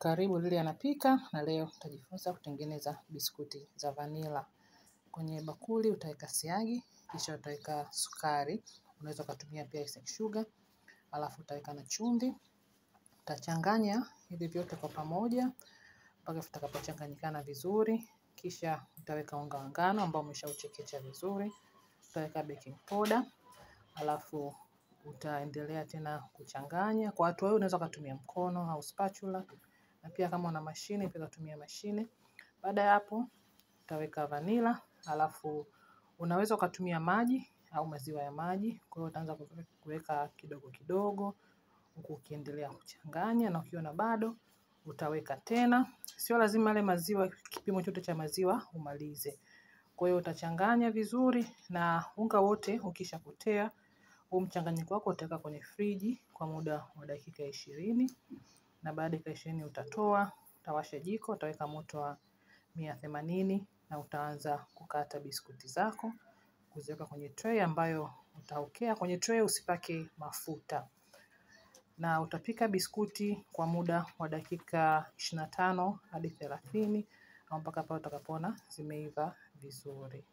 Karibu Lili anapika na leo tutajifunza kutengeneza biskuti za vanila. Kwenye bakuli utaweka siagi, kisha utaweka sukari, unaweza ukatumia pia icing sugar, alafu utaweka na chumvi. Utachanganya hivi vyote kwa pamoja mpaka vitakapochanganyikana vizuri, kisha utaweka unga wa ngano ambao umeshauchekecha vizuri, utaweka baking powder, alafu utaendelea tena kuchanganya. Kwa hatua hii unaweza ukatumia mkono au spatula na pia kama una mashine pia utatumia mashine. Baada ya hapo utaweka vanila, alafu unaweza ukatumia maji au maziwa ya maji. Kwa hiyo utaanza kuweka kidogo kidogo huku ukiendelea kuchanganya, na ukiona bado utaweka tena. Sio lazima yale maziwa, kipimo chote cha maziwa umalize. Kwa hiyo utachanganya vizuri, na unga wote ukishapotea, huu mchanganyiko wako utaweka kwenye friji kwa muda wa dakika ishirini na baada ya dakika ishirini utatoa, utawasha jiko, utaweka moto wa mia themanini na utaanza kukata biskuti zako, kuziweka kwenye tray ambayo utaokea. Kwenye tray usipake mafuta, na utapika biskuti kwa muda wa dakika ishirini na tano hadi thelathini au mpaka pale utakapoona zimeiva vizuri.